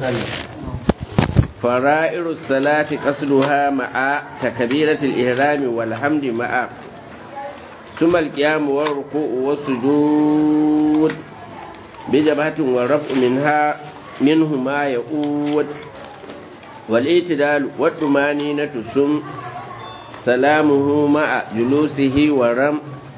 فرائر الصلاة قصدها مع تكبيرة الإحرام والحمد مع ثم القيام والركوع والسجود بجبهة والرفع منها منه ما يؤود والاعتدال والطمانينة ثم سلامه مع جلوسه ورم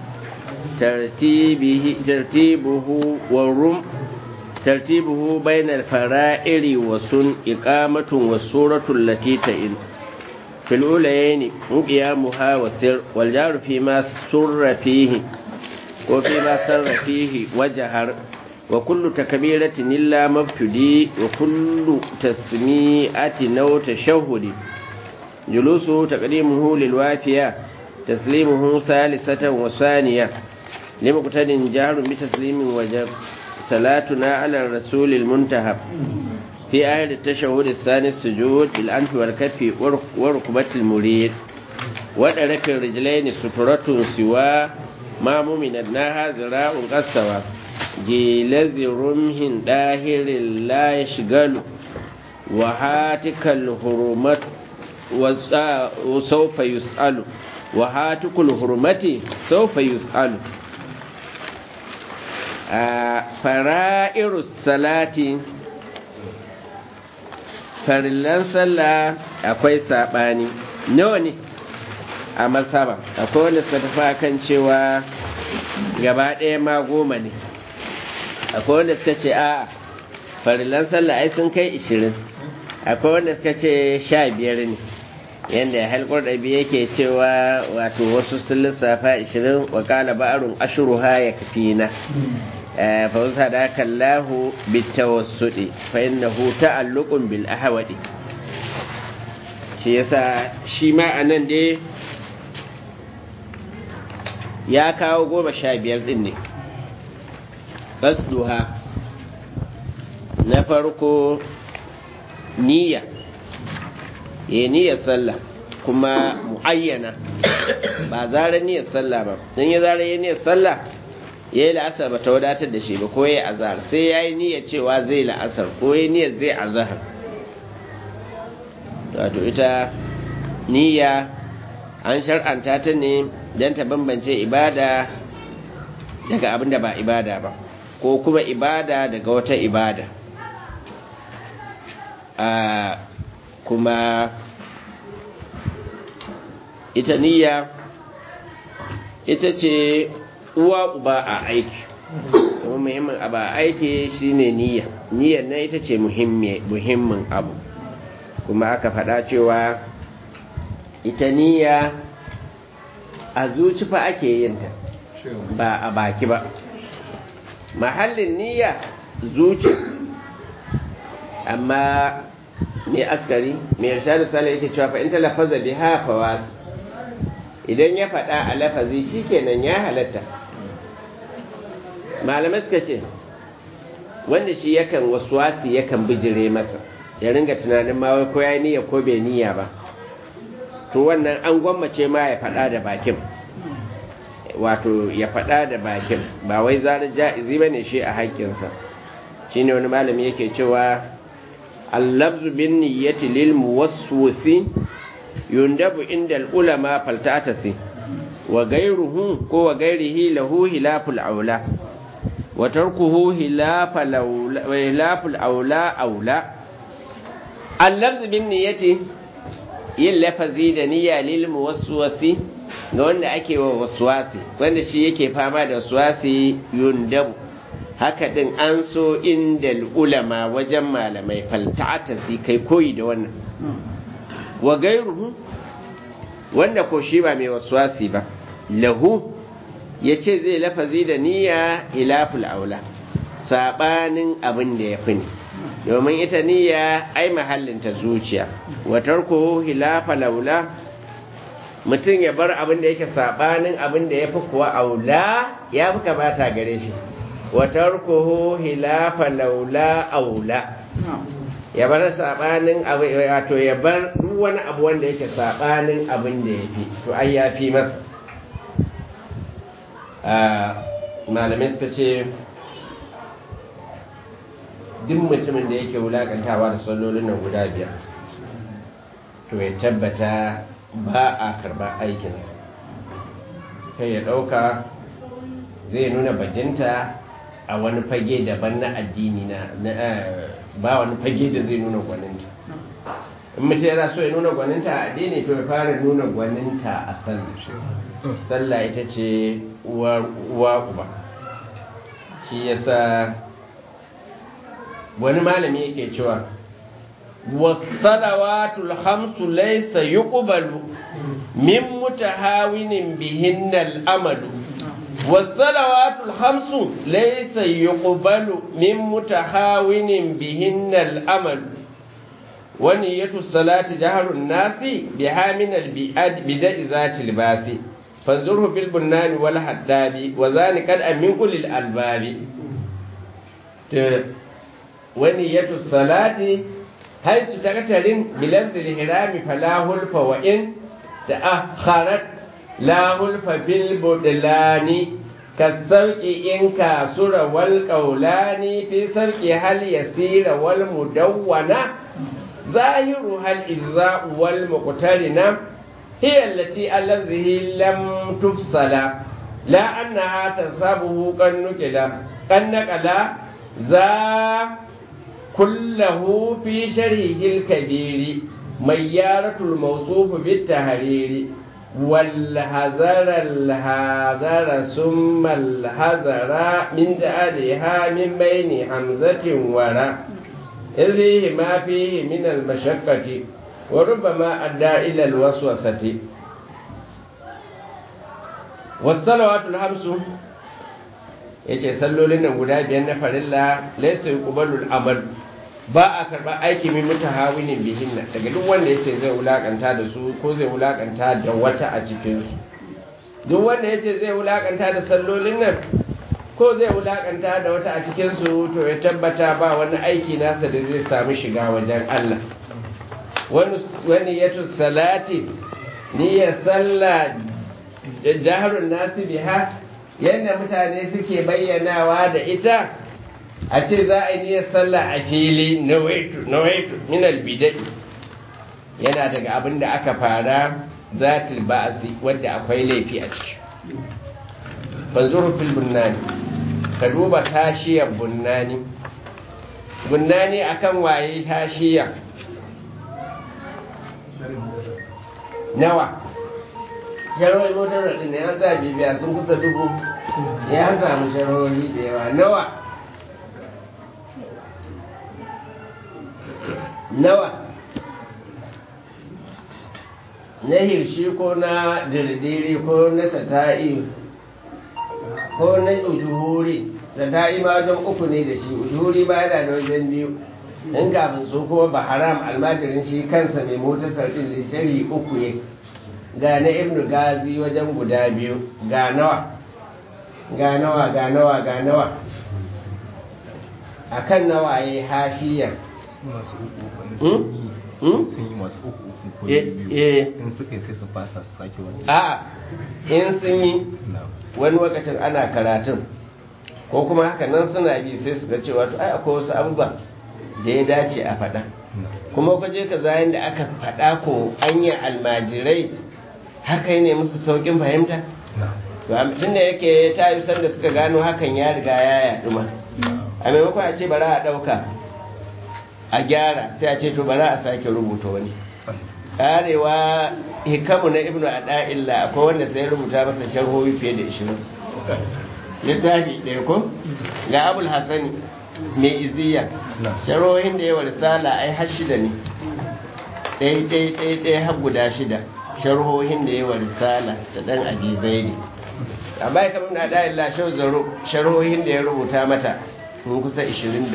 ترتيبه ترتيبه والرم ترتيبه بين الفرائر وسن إقامة والسورة التي تئن في الأولين قيامها وسر والجار فيما سر فيه وفيما سر فيه وجهر وكل تكبيرة إلا مبتدي وكل تسميعة أو تشهد جلوسه تقديمه للوافية تسليمه ثالثة وثانية لمقتد جهر بتسليم وجب صلاتنا على الرسول المنتهب في آية التشهد الثاني السجود بالأنف والكف وركبة المريد ودرك الرجلين سترة سوى ما ممندناها زراء قسوى جيل رمه داهر لا يشغل وهاتك الهرمة وسوف يسأل وهاتك الهرمة سوف يسأل fara'irus salati farillan sallah akwai saɓani nawa ne a masaba akwai wanda suka tafi kan cewa gaba ɗaya ma goma ne akwai wanda suka ce a farillan sallah ai sun kai ishirin akwai wanda suka ce sha biyar ne yadda halkar ɗabi yake cewa wato wasu sun lissafa ishirin wakala ba'arun ashiruha ya kafi na فوزهداك الله بالتوسط فإنه تعلق بالأهوال shi yasa shi ma a nan dai ya kawo goma sha biyar din ne ƙasduha na farko niyya ya niyyar sallah kuma mu'ayyana ba zara niyyar sallah ba don ya zara ya niyyar sallah ya yi la'asar ba ta wadatar da shi ba ko ya yi azahar sai ya yi niyyar cewa zai la'asar ko ya niyyar zai azahar wato ita niyya an shar'anta ta ne don ta bambance ibada daga abin da ba ibada ba ko kuma ibada daga wata ibada a kuma ita niyya ita ce uwa uba a aiki kuma muhimmin abu a aiki shine niyya niyyar na ita ce muhimmin abu kuma aka faɗa cewa ita niyya a zuci fa ake yinta ba a baki ba mahallin niyya zuci amma mai askari mai yarsha da sala yake cewa fa in talafaza biha fawasu idan ya faɗa a lafazi shikenan ya halatta malamai suka ce wanda shi yakan wasi yakan bijire masa ya ringa tunanin ma wai ko ya niyya ko bai niyya ba to wannan an gwammace ma ya faɗa da bakin wato ya faɗa da bakin ba wai zarar ja'izi bane shi a haƙƙinsa shine wani malami yake cewa allabzu bin niyyati lil muwaswisi yundabu inda ulama faltatasi wa gairuhu ko wa gairihi lahu hilaful aula wa tarkuhu hilaful aula aula allabzu bin niyyati yin lafazi da niyya lil muwaswasi ga wanda ake wa waswasi wanda shi yake fama da waswasi yundabu haka din an so inda ulama wajen malamai faltatasi kai koyi da wannan wa gairuhu wanda ko shi ba mai waswasi ba lahu ya ce zai lafazi da niyya ilaful aula saɓanin abin da ya fi ne domin ita niyya ai mahallinta zuciya watar ko hilafa laula mutum ya bar abin da yake saɓanin abin da ya fi kuwa aula ya fi kamata gare shi watar ko hilafa laula aula ya bar sabanin abu wato ya bar duk wani abu wanda yake sabanin abin da ya fi to ai ya fi masa malamai suka ce duk mutumin da yake wulakantawa da sallolin nan guda biyar to ya tabbata ba a karɓar aikinsa kai ya ɗauka zai nuna bajinta a wani fage daban na addini na ba wani fage da zai nuna gwaninta in mutum yana so ya nuna gwaninta a addini to ya fara nuna gwaninta a sallah sallah ita ce uwa uba shi yasa wani malami yake cewa wasalawatul hamsu laysa yuqbalu min mutahawinin bihinnal amalu wasalawatul hamsu laysa yuqbalu min mutahawinin bihinnal amalu ونية الصلاة جهر الناس بها من البدع ذات الباس فانظره بالبنان والحداب وذان قد من كل الألباب ونية الصلاة حيث تقترن بلفظ الهرام فلا هلف وإن تأخرت لا هلف في البدلان كالسوق إن كاسر والقولان في سوق هل يسير والمدونة ظاهرها الإجزاء والمقترنة هي التي الذه لم تفصل لا أنها تصابه كالنكلة كالنكلة ذا كله في شرحه الكبير ميارة الموصوف بالتهرير والهزر الهذر ثم الهزر من جعلها من بين حمزة وراء إذ فيه ما فيه من المشقة وربما أدى إلى الوسوسة والصلوات الخمس yace sallolin nan guda biyar na farilla laysa yuqbalu al-amal ba a karba aiki mai mutahawinin bihinna daga duk wanda yace zai wulakanta da su ko zai wulakanta da wata a cikin su duk wanda yace zai wulakanta da sallolin nan ko zai wulakanta da wata a cikinsu to ya tabbata ba wani aiki nasa da zai sami shiga wajen Allah wani yato salati niyyar sallah da jaharun nasu biha yadda mutane suke bayyanawa da ita a ce za a yi niyyar sallah a fili na waitu minal bidai yana daga abin da aka fara zatil ba'asi wadda akwai laifi a ciki fanzuru fil bunnani ka duba tashiyar bunnani bunnani akan waye tashiya nawa sharholi motar da ne ya za bibiya sun kusa dubu ya samu sharholi da yawa nawa nawa na hirshi ko na dirdiri ko na tata'i ko na ujuhuri da ta'i ma wajen uku ne da shi ujuhuri ba yana da wajen biyu in kafin su kuma ba haram almajirin shi kansa mai motar sarfin da shari uku ne ga na ibnu gazi wajen guda biyu ga nawa ga nawa ga nawa ga nawa a kan nawa ya yi hashiya sun yi masu uku uku ko biyu in suka yi sai su fasa su sake wani a in sun yi wani lokacin ana karatun ko kuma haka nan suna bi sai su ga cewa to ai akwai wasu abubuwa da ya dace a faɗa kuma ka je ka zayin da aka faɗa ko anya almajirai haka ne musu saukin fahimta tun da yake ta yi sanda suka gano hakan ya riga ya yaɗu ma a maimakon a ce bara a ɗauka a gyara sai a ce to bara a sake rubuta wani karewa hikamu na ibnu ada'illa akwai wanda sai rubuta masa sharhohi fiye da 20 littafi ɗaya ko ga abul hasani mai iziya sharhohin da yawa risala ai har shida ne ɗaya ɗaya ɗaya ɗaya har guda shida sharhohin da yawa risala da ɗan abi zaidi amma ya kamar na da'illa shau zaro sharhohin da ya rubuta mata sun kusa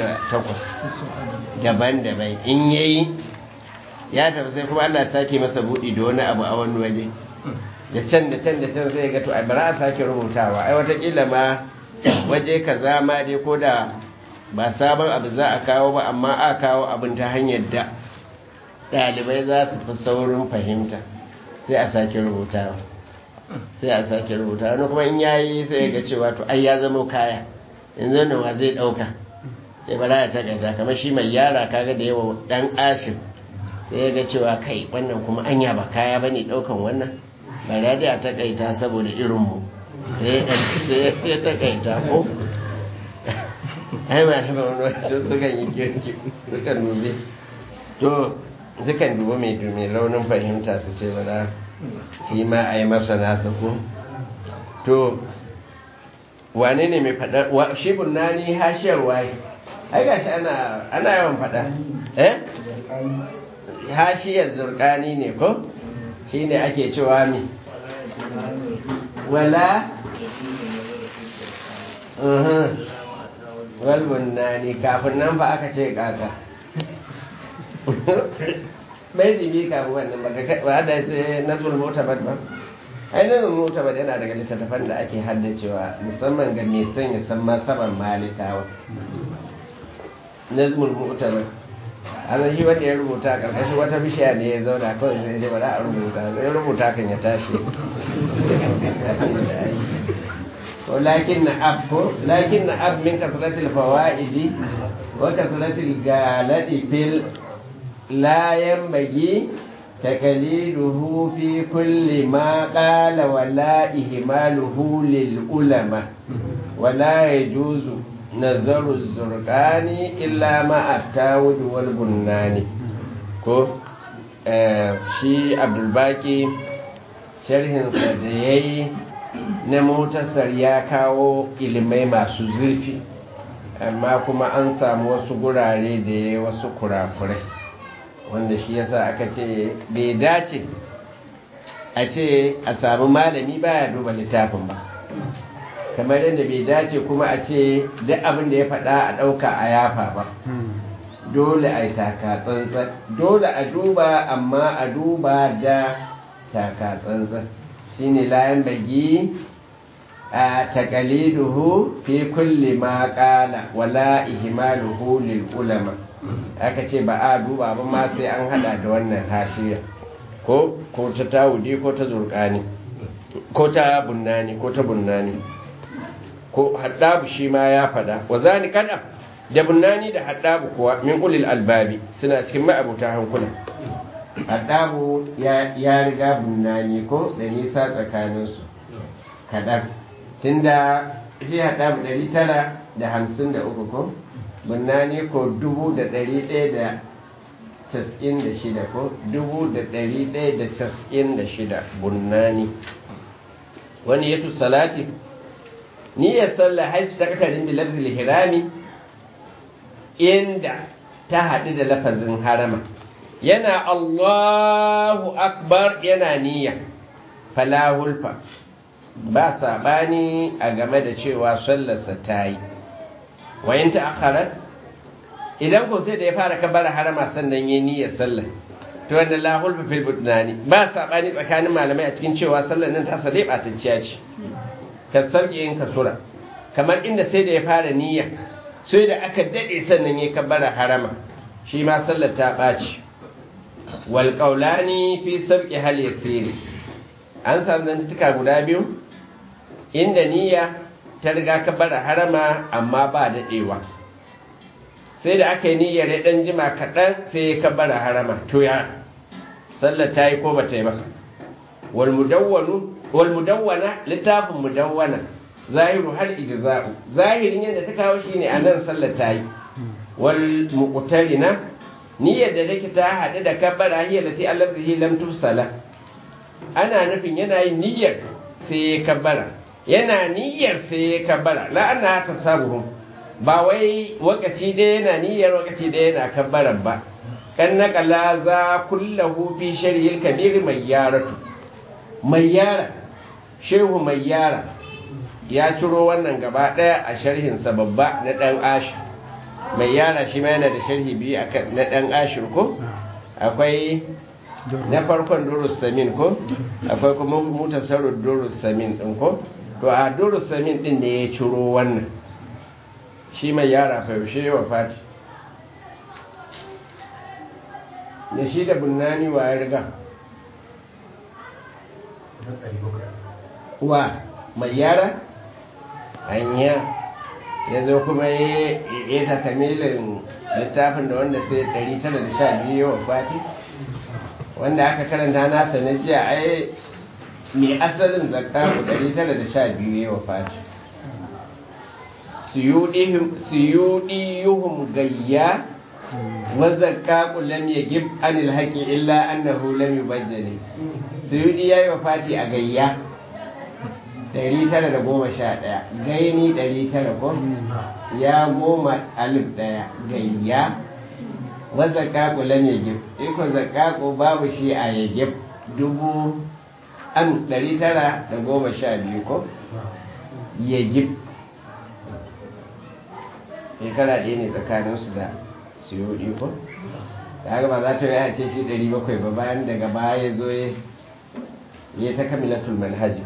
28 daban-daban in yayi ya tafi sai kuma Allah sake masa buɗi da wani abu a wani waje da can da can da can sai ga to a bara a sake rubutawa ai watakila ma waje kaza ma dai ko da ba sabon abu za a kawo ba amma a kawo abin ta hanyar da ɗalibai za su fi saurin fahimta sai a sake rubutawa sai a sake rubutawa wani kuma in yayi sai ga cewa to ai ya zama kaya yanzu nan wa zai ɗauka sai bara ya takaita kamar shi mai yara kaga da yawa dan ashir sai ya ga cewa kai wannan kuma anya ba kaya bane daukan wannan bara da ya takaita saboda irin mu sai ya takaita ko ai ma da wani wasu sukan yi kirki sukan dubi to sukan dubi mai mai raunin fahimta su ce bara shi ma a yi masa nasa ko to wane ne mai faɗa shi bunani hashiyar waye ai gashi ana ana yawan faɗa eh hashiyar zurkani ne ko shine ake cewa mi wala wal bunani kafin nan fa aka ce kaka bai jibi kafin wannan ba ba da ce nazul mutabat ba ai nazul mutabat yana daga littattafan da ake haddacewa musamman ga mai son ya san masaban malikawa nazmul mu'tabar an shi wanda ya rubuta karkashin wata bishiya ne ya zauna kawai sai ya bada a rubuta ya rubuta kan ya tashi lakin na ab ko lakin na ab min kasratil fawaidi wa kasratil galadi fil la yanbaghi takaliduhu fi kulli ma qala wala ihmaluhu lil ulama wala yajuzu nazaru zurqani illa ma at-tawud wal bunnani ko shi abdulbaki sharhinsa da yayi na motasar ya kawo ilimai masu zurfi amma kuma an samu wasu gurare da ya wasu kurakurai wanda shi yasa aka ce bai dace a ce a samu malami baya duba littafin ba kamar yadda bai dace kuma a ce duk abin da ya faɗa a ɗauka a yafa ba dole a yi taka tsantsan dole a duba amma a duba da taka tsantsan shine layan bagi a takaliduhu fi kulli ma qala wala ihmaluhu lil ulama aka ce ba a duba ba ma sai an hada da wannan hashiya ko ko ta tawudi ko ta zurqani ko ta bunnani ko ta bunnani ko haddabu shi ma ya fada wa zani kada da bunnani da haddabu kuwa min ulil albabi suna cikin ma'abuta hankula haddabu ya riga bunnani ko da nisa tsakaninsu kadan tunda shi haddabu ɗari tara da hamsin da uku ko bunnani ko dubu da ɗari ɗaya da cas'in da shida ko dubu da ɗari ɗaya da cas'in da shida bunnani wani yato salati niyyar sallah haisu ta katarin bi lafzil hirami inda ta haɗu da lafazin harama yana Allahu akbar yana niyya falahulfa ba saɓani a game da cewa sallarsa ta yi wayan ta akharar idan ko sai da ya fara kabara harama sannan yi niyyar sallah to wanda lahulfa fil budnani ba saɓani tsakanin malamai a cikin cewa sallar nan ta sade ɓatacciya ce ka sarki yin kasura kamar inda sai da ya fara niyya sai da aka daɗe sannan ya kabara harama shi ma sallar ta ɓaci wal qaulani fi sabqi hal yasiri an samu zantuka guda biyu inda niyya ta riga kabara harama amma ba daɗewa sai da aka yi niyyar ya ɗan jima kaɗan sai ya kabara harama to ya sallar ta yi ko ba ta yi ba wal mudawwana littafin mudawwana zahiru hal ijza'u zahirin yadda ta kawo shine anan sallar ta yi wal muqtarina niyyar da take ta hade da kabbara hiya lati allazi lam tufsala ana nufin yana yin niyyar sai ya kabbara yana niyyar sai ya kabbara la anna tasabuhum ba wai wakaci da yana niyyar wakaci da yana kabbara ba kan naqala za kullahu fi sharhil kabir mayyaratu mayyara shehu mayyara ya ciro wannan gaba daya a sharhinsa babba na dan ashi mai yara shi ma yana da sharhi biyu na dan ashir ko akwai na farkon durus samin ko akwai kuma mutasarruf durus samin din ko to a durus samin din ne ya ciro wannan shi mai yara fa yaushe wa fati da shi da bunnani wa ya riga wa mai yara hanya ya zo kuma ya ta kamilin littafin da wanda sai 912 wa fati wanda aka karanta nasa na jiya ai mai asalin zakaku 912 wa fati suyudiyuhum gayya wa zakaku lam yagib anil haqi illa annahu lam yubajjali suyudi yayi wa fati a gayya 911 gaini 900 ko ya goma alif daya gayya wa zakaku lam yagib iko zakaku babu shi a yagib dubu an 912 ko yagib shekara ɗaya ne tsakaninsu da siyo ko da haka ba za ta yi ce shi 700 ba bayan daga baya ya zo ya ta kamilatul manhaji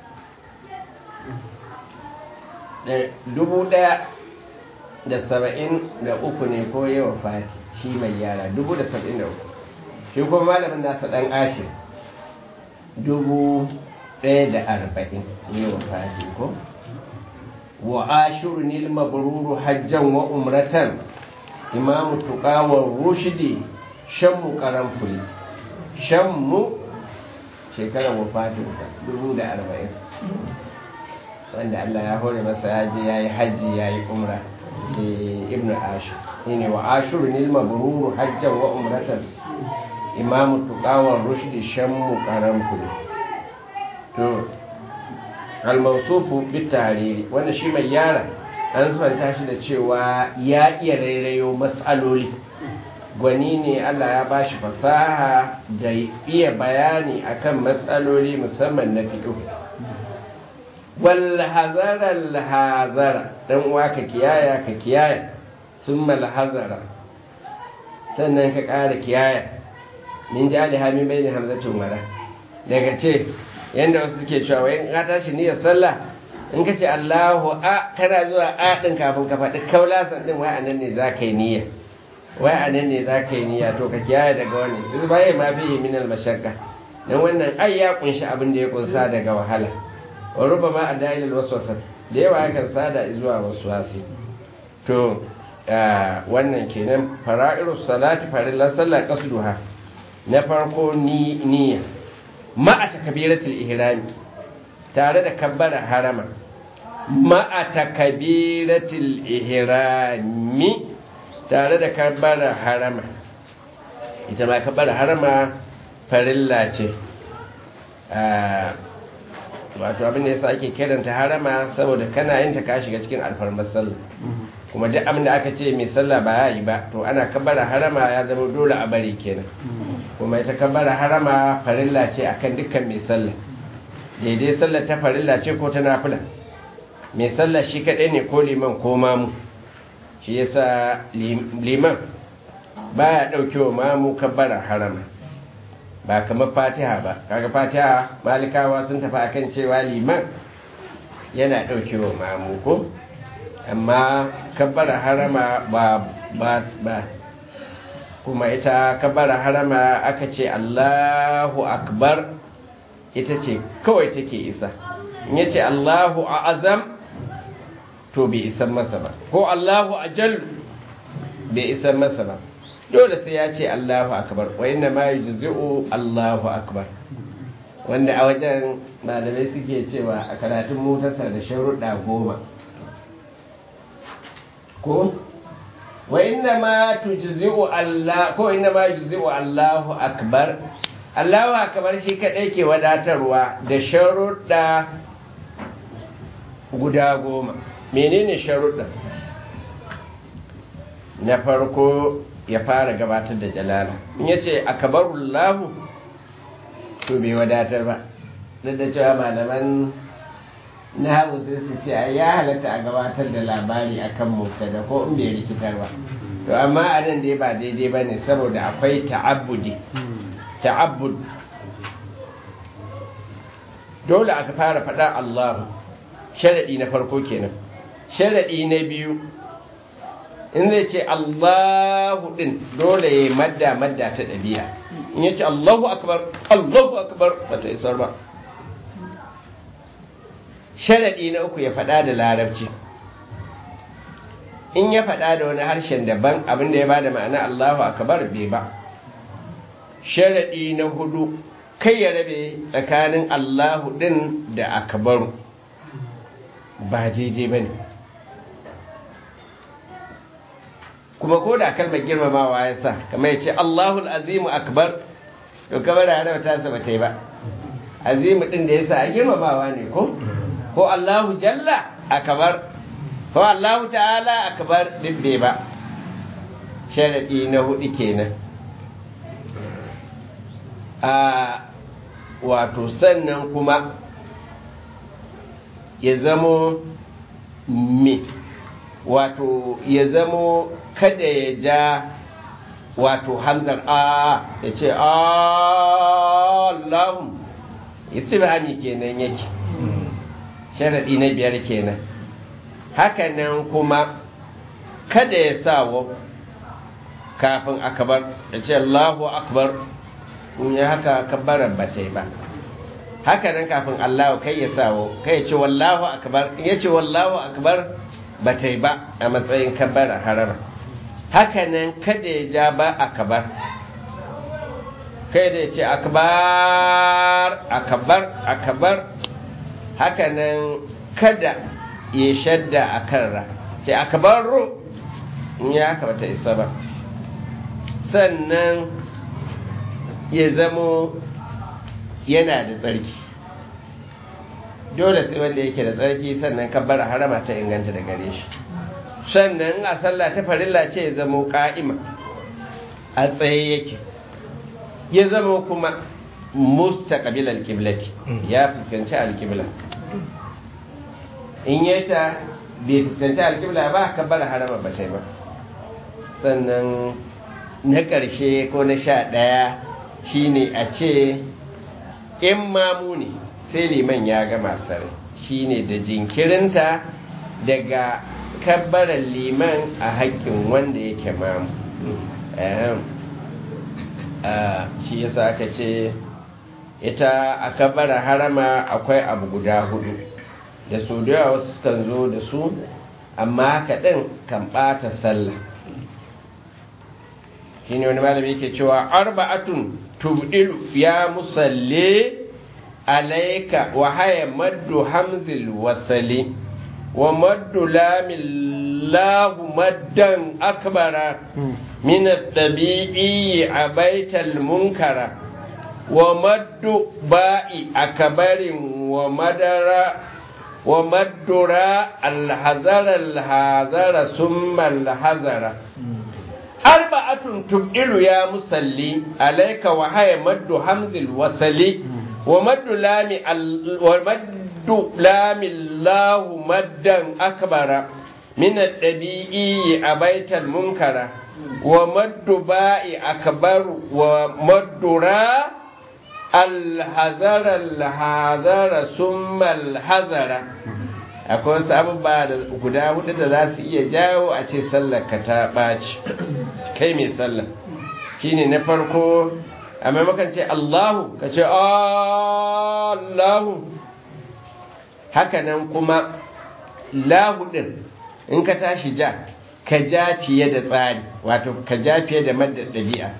dubu ɗaya da saba'in da uku ne ko yawa fati shi mai yara dubu da saba'in da uku shi kuma malamin nasa ɗan ashe dubu ɗaya da arba'in yawa fati ko wa ashiru nil mabruru hajjan wa umratan imamu tuqawar rushdi shammu karamfuli shammu shekarar wafatinsa dubu da arba'in wanda Allah ya hore masa ya je ya yi hajji ya yi umra ibn ashir ne wa ashiru nil mabruru hajjan wa umratan imamu tuqawar rushdi shammu karamfuli to almausufu bitariri wanda shi mai yara an sufanta shi da cewa ya iya rairayo matsaloli gwani ne Allah ya bashi fasaha da iya bayani akan matsaloli musamman na fiƙo wal hazara al hazara dan uwa ka kiyaya ka kiyaya summa al hazara sannan ka ƙara kiyaya min jali hamin bayni hamzatin wala daga ce yanda wasu suke cewa wai ka tashi niyyar sallah in ka ce Allahu a kana zuwa a din kafin ka faɗi kaulasan din wai anan ne za ka yi niyya wai anan ne za ka yi niyya to ka kiyaye daga wani duk baya ma fi min al mashaqqa dan wannan ai ya kunshi abin da ya kunsa daga wahala wa rubama adail al waswasa da yawa yakan sada zuwa waswasi to wannan kenan fara'irus salati farillan sallah qasduha na farko ni niyya ma'a takabiratul ihrami tare da kabbara harama ma'a takabiratul ihrami tare da kabbara harama ita ma kabbara harama farilla ce wato abin da yasa ake kiranta harama saboda kana yin ta ka shiga cikin alfarmar sallah kuma duk abin da aka ce mai sallah ba ya yi ba to ana kabbara harama ya zama dole a bari kenan kuma ita kabbara harama farilla ce akan dukkan mai sallah daidai sallah ta farilla ce ko ta nafila mai sallah shi kadai ne ko liman ko mamu shi yasa liman baya daukewa mamu kabbara harama ba kamar fatiha ba kaga fatiha malikawa sun tafi akan cewa liman yana daukewa mamu ko amma kabbara harama ba ba ba kuma ita kabbara harama aka ce Allahu akbar ita ce kawai take isa in yace Allahu azam to bai isan masa ba ko Allahu ajal bai isan masa ba dole sai ya ce Allahu akbar wa inna ma yujzi'u Allahu akbar wanda a wajen malamai suke cewa a karatun mutasar da sharuɗa goma ko wa inna ma tujzi'u Allah ko inna ma yujzi'u Allahu akbar Allahu akbar shi kadai ke wadatarwa da sharuɗa guda goma menene sharuɗa na farko ya fara gabatar da jalala in yace akbarullahu to bai wadatar ba duk da cewa malaman na hau sai su ce ya halatta a gabatar da labari akan mubtada ko in bai rikitar ba to amma a nan dai ba daidai ba ne saboda akwai ta'abbudi ta'abbud dole aka fara faɗa Allahu sharaɗi na farko kenan sharaɗi na biyu in zai ce Allahu ɗin dole ya madda madda ta ɗabi'a in ya ce Allahu akbar Allahu akbar ba ta isar ba sharaɗi na uku ya faɗa da larabci in ya faɗa da wani harshen daban abinda ya bada ma'ana Allahu akbar bai ba sharadi na hudu kai ya rabe tsakanin Allahu din da akbaru ba jeje bane kuma ko da kalmar girmamawa ya sa kamar ya ce Allahul azimu akbar to kamar da hana ta sa bata yi ba azimu din da ya sa girmamawa ne ko ko Allahu jalla akbar ko Allahu ta'ala akbar din bai ba sharadi na hudu kenan a wato sannan kuma ya zamo me wato ya zamo kada ya ja wato hamzar a ya ce Allahun istibhami kenan yake sharaɗi na biyar kenan hakanan kuma kada ya sa wa kafin akabar ya ce Allahu akbar in ya haka kabbaran ba ta yi ba hakanan kafin Allahu kai ya sa wa kai ya ce wallahu akbar in ya ce wallahu akbar ba ta yi ba a matsayin kabbara harama hakanan kada ya ja ba akabar kai da ya ce akabar akabar akabar hakanan kada ya shadda a kanra ce akabaru in ya haka bata isa ba sannan ya zamo yana da tsarki dole sai wanda yake da tsarki sannan kabbara harama ta inganta da gare shi sannan a sallah ta farilla ce ya zamo ka'ima a tsaye yake ya zama kuma mustaqbil alqiblati ya fuskanci alqibla in yata bai fuskanci alqibla ba kabbara harama ba ta ba sannan na ƙarshe ko na sha ɗaya shine a ce in mamu ne sai liman ya gama sare shine da jinkirinta daga kabbaran liman a haƙƙin wanda yake mamu shi yasa aka ce ita a kabbara harama akwai abu guda hudu da su da yawa wasu kan zo da su amma haka ɗin kan ɓata sallah shi ne wani malami yake cewa arba'atun tubdilu ya musalle alaika wa haya maddu hamzil wasali wa maddu lamillahu maddan akbara min at-tabi'i abaital munkara wa maddu ba'i akbarin wa madara wa maddura alhazara alhazara summa alhazara arba'atun tubdilu ya musalli alayka wa haya maddu hamzil wasali wa maddu lami wa maddu lami lahu maddan akbara min ad-dabi'i abaital munkara wa maddu ba'i akbaru wa maddura alhazara alhazara summa alhazara akwai wasu abubuwa da guda hudu da za su iya jawo a ce sallar ka ta ɓaci kai mai sallar shine na farko a maimakon ce Allahu ka ce Allahu hakanan kuma lahudin in ka tashi ja ka ja fiye da tsari wato ka ja fiye da madda ɗabi'a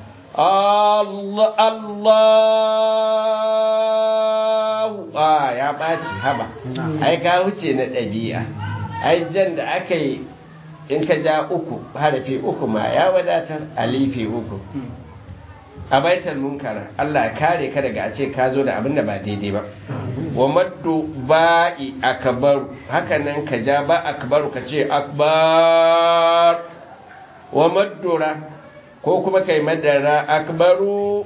Allahu a ya ɓaci haba ai ka wuce na ɗabi'a ai jan da aka yi in ka ja uku harafi uku ma ya wadatar alifi uku a baitar munkara Allah kare ka daga a ce ka zo da abin da ba daidai ba wa maddu ba'i akbaru hakanan ka ja ba akbaru ka ce akbar wa maddura ko kuma kai madara akbaru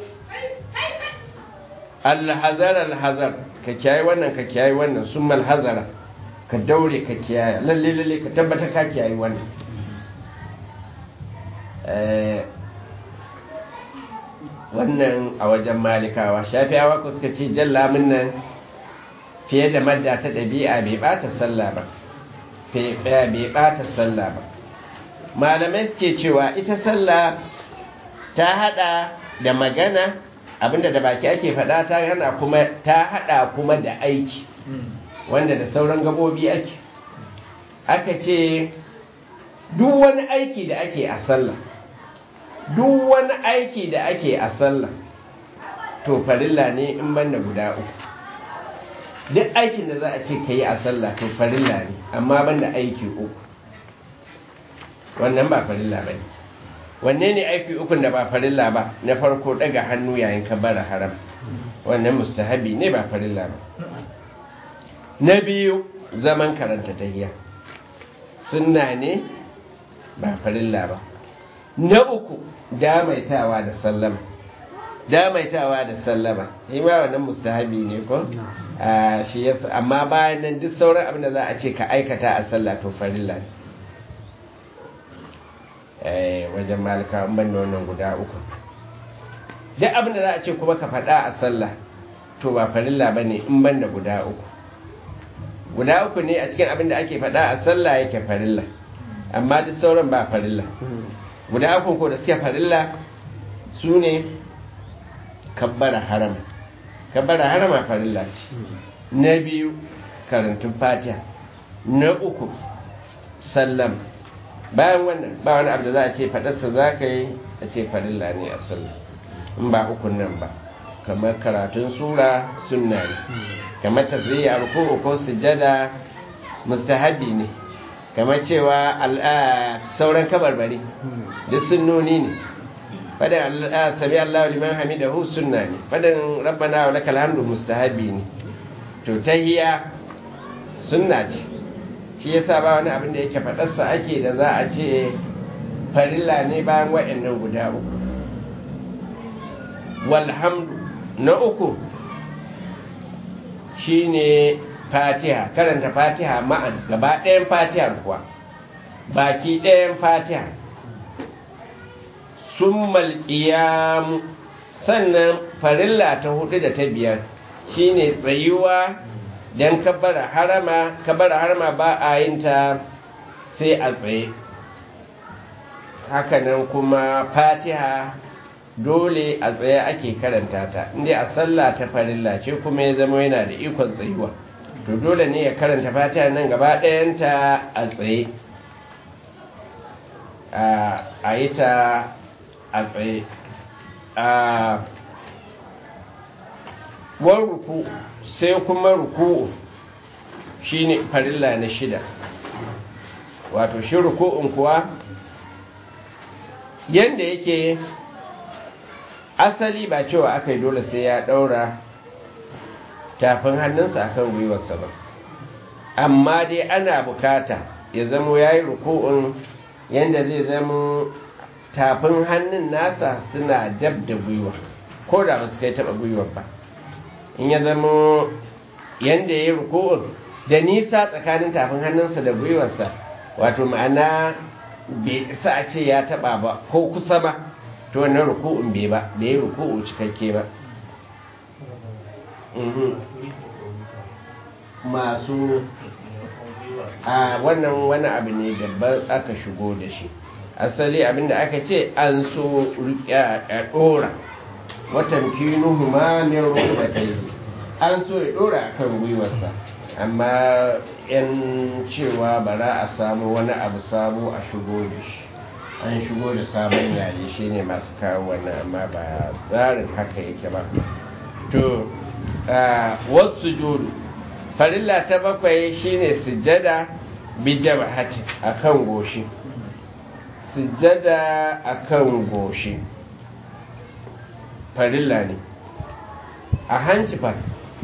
alhazar alhazar ka kiyaye wannan ka kiyaye wannan sun malhazara ka daure ka kiyaye lalle lalle ka tabbata ka kiyaye wannan wannan a wajen malikawa shafiyawa ku suka ce jallamin nan fiye da madda ta ɗabi'a bai ɓata sallah ba bai ɓata sallah ba malamai suke cewa ita sallah ta hada da magana abinda da baki ake faɗa ta hana kuma ta hada kuma da aiki wanda da sauran gabobi ake aka ce duk wani aiki da ake a sallah duk wani aiki da ake a sallah to farilla ne in banda guda uku duk aikin da za a ce ka yi a sallah to farilla ne amma banda aiki uku wannan ba farilla ba ne wanne ne aiki ukun da ba farilla ba na farko daga hannu yayin ka bara haram wannan mustahabi ne ba farilla ba na biyu zaman karanta tahiyya sunna ne ba farilla ba na uku damaitawa da sallama damaitawa da sallama yi ma wannan mustahabi ne ko shi yasa amma bayan nan duk sauran abin da za a ce ka aikata a sallah to farilla ne wajen malika ban da wannan guda uku duk abin da za a ce kuma ka faɗa a sallah to ba farilla ba ne in ban da guda uku guda uku ne a cikin abin da ake faɗa a sallah yake farilla amma duk sauran ba farilla guda uku ko da suke farilla su ne kabbara harama kabbara harama farilla ce na biyu karantun fatiha na uku sallam bayan wannan ba wani abu da za a ce faɗarsa za ka yi a ce farilla ne a sallah in ba ukun nan ba kamar karatun sura sunna ne kamar tazriya ruku'u ko sujada mustahabi ne kamar cewa sauran kabarbari duk sunnoni ne fadin sami Allah liman hamidahu sunna ne fadin rabbana wa lakal hamdu mustahabi ne to tahiyya sunna ce shi yasa ba wani abin da yake fadarsa ake da za a ce farilla ne bayan wa'annan guda uku walhamdu na uku shine fatiha karanta fatiha ma'an gaba ɗayan fatihar kuwa baki ɗayan fatiha sun malƙiyamu sannan farilla ta hudu da ta biyar shine tsayuwa don kabara harama kabara harama ba a yin ta sai a tsaye hakanan kuma fatiha dole a tsaye ake karanta ta inda a sallah ta farilla ce kuma ya zama yana da ikon tsayuwa to dole ne ya karanta fatiha nan gaba ɗayanta a tsaye a yi ta a tsaye a wan ruku sai kuma ruku shine farilla na shida wato shi ruku'un kuwa yanda yake asali ba cewa aka yi dole sai ya daura tafin hannunsa akan gwiwarsa ba amma dai ana bukata ya zamo ya yi ruku'un yanda zai zamo tafin hannun nasa suna dab da gwiwa ko da ba su kai taba gwiwar ba in ya zamo yanda ya yi ruku'un da nisa tsakanin tafin hannunsa da gwiwarsa wato ma'ana bai isa a ce ya taba ba ko kusa ba to wannan ruku'un bai ba bai yi ruku'u cikakke ba masu a wannan wani abu ne da aka shigo da shi asali abinda aka ce an so a dora watan kinuhu ma min rubatai an so ya dora akan gwiwarsa amma yan cewa bara a samu wani abu sabo a shigo da shi an shigo da sabon yayi shine masu kawo wannan amma ba tsarin haka yake ba to wasu judu farilla ta bakwai shine sujjada bi jabhati akan goshi sujjada akan goshi farilla ne a hanci fa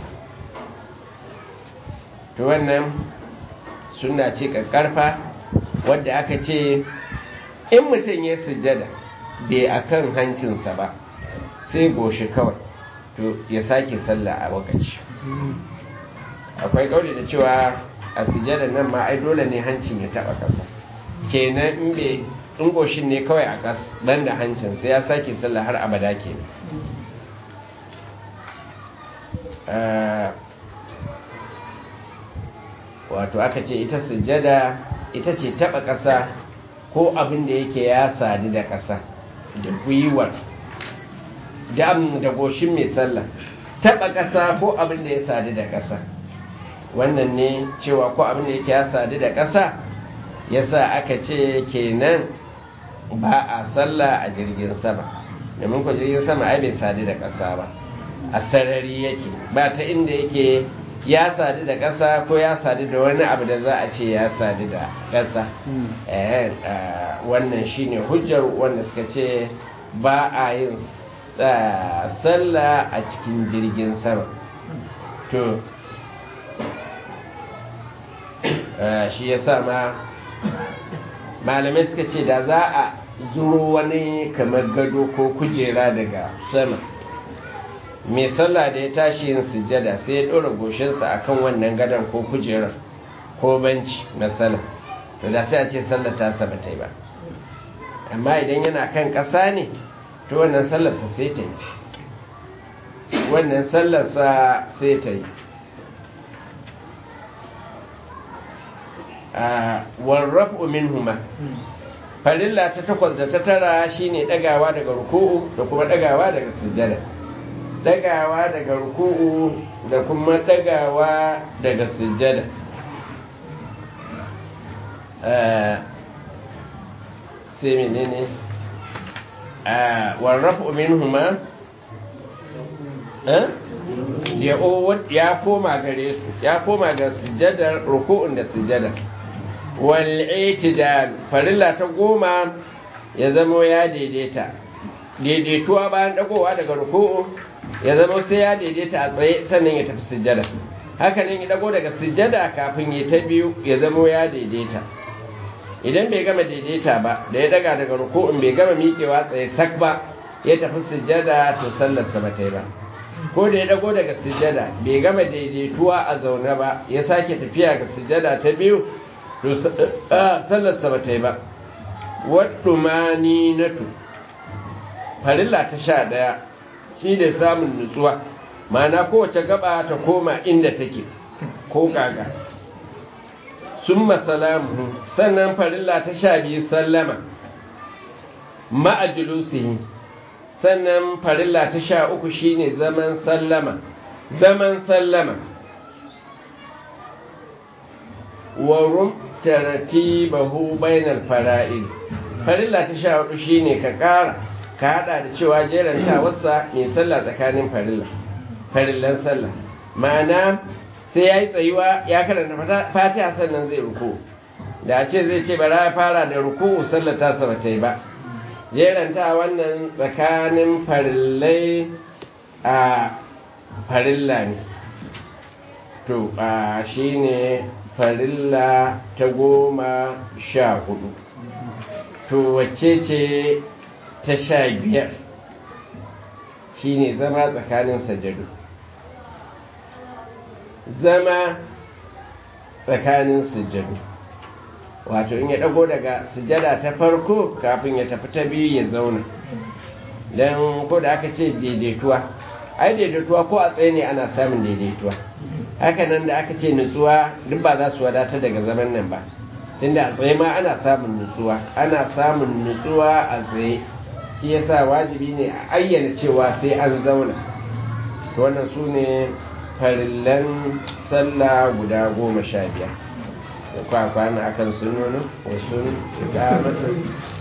to wannan suna ce ƙarƙarfa wadda aka ce in mutum ya sujjada bai akan hancinsa ba sai goshi kawai to ya sake sallah a wakaci akwai ƙauri da cewa a sujjada nan ma ai dole ne hancin ya taɓa ƙasa kenan in bai in goshin ne kawai a ƙas ban da hancin sai ya sake sallah har abada kenan wato aka ce ita sujjada ita ce taba ƙasa ko abin da yake ya sadu da ƙasa da gwiwar da goshin mai sallah taba ƙasa ko abin da ya sadu da ƙasa wannan ne cewa ko abin da yake ya sadu da ƙasa yasa aka ce kenan ba a sallah a jirgin sama domin ku jirgin sama ai bai sadu da ƙasa ba a sarari yake ba ta inda yake ya sadu da ƙasa ko ya sadu da wani abu da za a ce ya sadu da ƙasa wannan shine hujjar wanda suka ce ba a yin sallah a cikin jirgin sama to shi ya sa ma malamai suka ce da za a zuro wani kamar gado ko kujera daga sama mai sallah da ya tashi yin sujjada sai ya ɗora goshinsa a kan wannan gadon ko kujerar ko banci na sallah to da sai a ce sallah ta saba ta yi ba amma idan yana kan ƙasa ne to wannan sallarsa sai ta yi wannan sallarsa sai ta yi warrafu minhuma farilla ta takwas da ta tara shine dagawa daga ruku'u da kuma dagawa daga sujjada dagawa daga ruku'u da kuma dagawa daga sujjada sai menene warrafu minhuma ya koma gare su ya koma ga sujjadar ruku'un da sujjada wal itidal farilla ta goma ya zama ya daidaita daidaituwa bayan dagowa daga ruku'u ya zama sai ya daidaita a tsaye sannan ya tafi sujjada haka nan ya dago daga sujjada kafin ya ta biyu ya zama ya daidaita idan bai gama daidaita ba da ya daga daga ruku'un bai gama miƙewa tsaye sak ba ya tafi sujjada to sallarsa ba ta yi ba ko da ya dago daga sujjada bai gama daidaituwa a zaune ba ya sake tafiya ga sujjada ta biyu to sallarsa ba ta yi ba wadda mani na tu farilla ta sha ɗaya shi da samun nutsuwa mana kowace gaba ta koma inda take ko kaga sun masalamu sannan farilla ta sha biyu sallama ma'ajulusihi sannan farilla ta sha uku shine zaman sallama zaman sallama warum tartibahu bainal fara'id farilla ta sha hudu shine ka kara ka hada da cewa jeranta wasa mai sallah tsakanin farilla farillan sallah ma'ana sai yayi tsayuwa ya karanta fatiha sannan zai ruku da a ce zai ce bara ya fara da ruku sallar ta saba ta yi ba jeranta wannan tsakanin farillai a farilla ne to a shi ne farilla ta goma sha hudu to wacce ce ta sha biyar shi ne zama tsakanin sajadu zama tsakanin sujadu wato in ya dago daga sujada ta farko kafin ya tafi ta biyu ya zauna don ko da aka ce daidaituwa ai daidaituwa ko a tsaye ne ana samun daidaituwa hakanan da aka ce nutsuwa duk ba za su wadata daga zaman nan ba tunda a tsaye ma ana samun nutsuwa ana samun nutsuwa a tsaye shi yasa wajibi ne a ayyana cewa sai an zauna to wannan su ne farillan sallah guda goma sha biyar da kwakwana akan sunonin wasu ikamata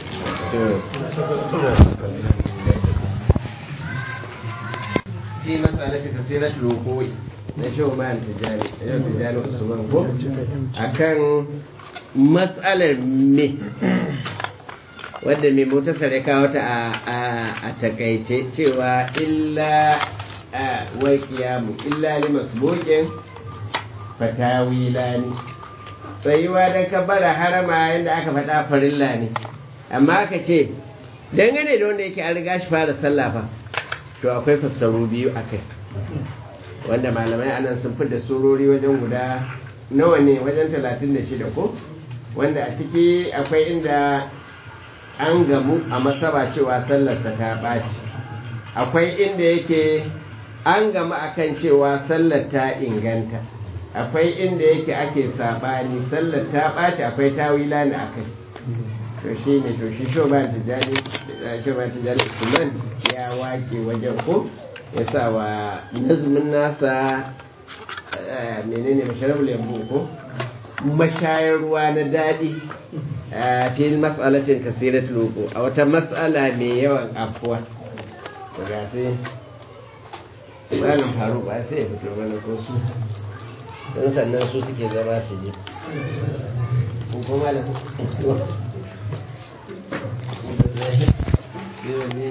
fi matsalata kasirar lokoi na shau bayan tijjani yau tijjani usman ko akan matsalar me wadda mai motasar ya kawo ta a takaice cewa illa wai kiyamu illa li masbuqin fatawila ne tsayuwa don kabbara harama yadda aka faɗa farilla ne amma aka ce dangane da wanda yake an riga shi fara sallah fa to akwai fassaru biyu akai wanda malamai anan sun fi da surori wajen guda nawa ne wajen talatin da shida ko wanda a ciki akwai inda an gamu a masaba cewa sallarsa ta ɓaci akwai inda yake an gamu akan cewa sallar ta inganta akwai inda yake ake sabani sallar ta ɓaci akwai tawila ne akai to shi ne to shi shoban tijani shoban tijani usman ya wake wajen ko ya sa wa nazmin nasa menene masharabul yambu ko mashayar ruwa na daɗi a fil mas'alatin kasirat loko a wata mas'ala mai yawan afuwa ga sai malam faru ba sai ya fito mana ko su don sannan su suke zama su ji ko malam